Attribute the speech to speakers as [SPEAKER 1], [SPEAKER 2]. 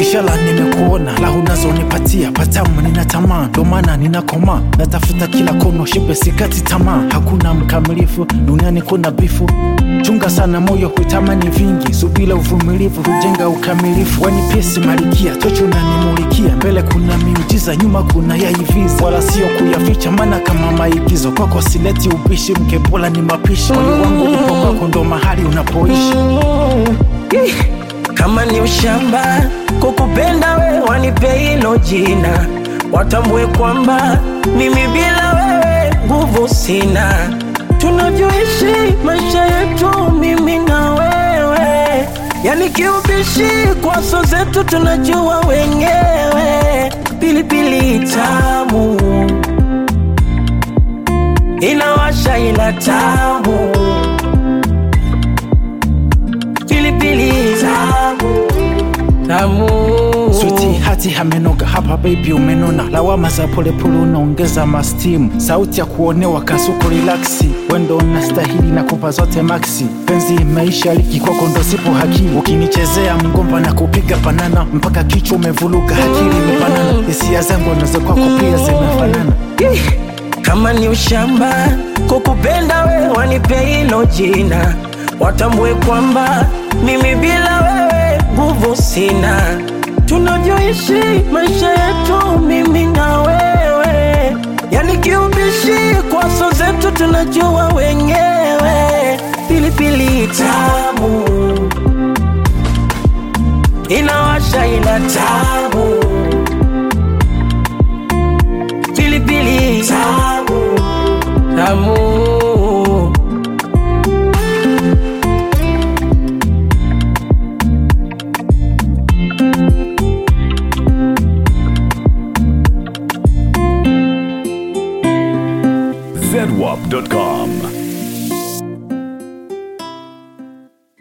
[SPEAKER 1] Ishara nimekuona, la unazonipatia patamu, nina tamaa, ndo maana ninakoma, natafuta kila kono, shibe sikati tamaa. Hakuna mkamilifu duniani, kuna bifu. Chunga sana moyo, hutamani vingi, subila uvumilivu hujenga ukamilifu. Wanipesi malikia, tocho unanimulikia, mbele kuna miujiza, nyuma kuna yaiviza, wala sio kuyaficha, maana kama maigizo. Kwako sileti ubishi, mkebola ni mapishi, moyo wangu upo kwako, ndo mahali unapoishi.
[SPEAKER 2] kama ni ushamba kukupenda we wanipe hilo jina watambue kwamba mimi bila wewe nguvu sina tunavyoishi maisha yetu mimi na wewe yani kiubishi kwaso zetu tunajua wenyewe pilipili tamu inawasha ila tamu pilipili tamu tamu
[SPEAKER 1] Switi hati hamenoga hapa baby umenona, lawama za polepole unaongeza mastimu, sauti ya kuonewa kasuku relaxi, wendo unastahili na kupa zote maxi, penzi imeisha liki kwako ndo sipo hakimu, ukinichezea mgomba na kupiga banana mpaka kichwa umevuluga, akili imepanana, hisia zangu nazo kwako pia zimefanana.
[SPEAKER 2] kama ni ushamba kukupenda we wanipe hilo jina watambue kwamba mimi bila wewe nguvu sina tunavyoishi maisha yetu mimi na wewe yani kiubishi kwaso zetu tunajua wenyewe pilipili tamu inawasha ila tamu pilipili tamu tamu
[SPEAKER 3] zedwap.com.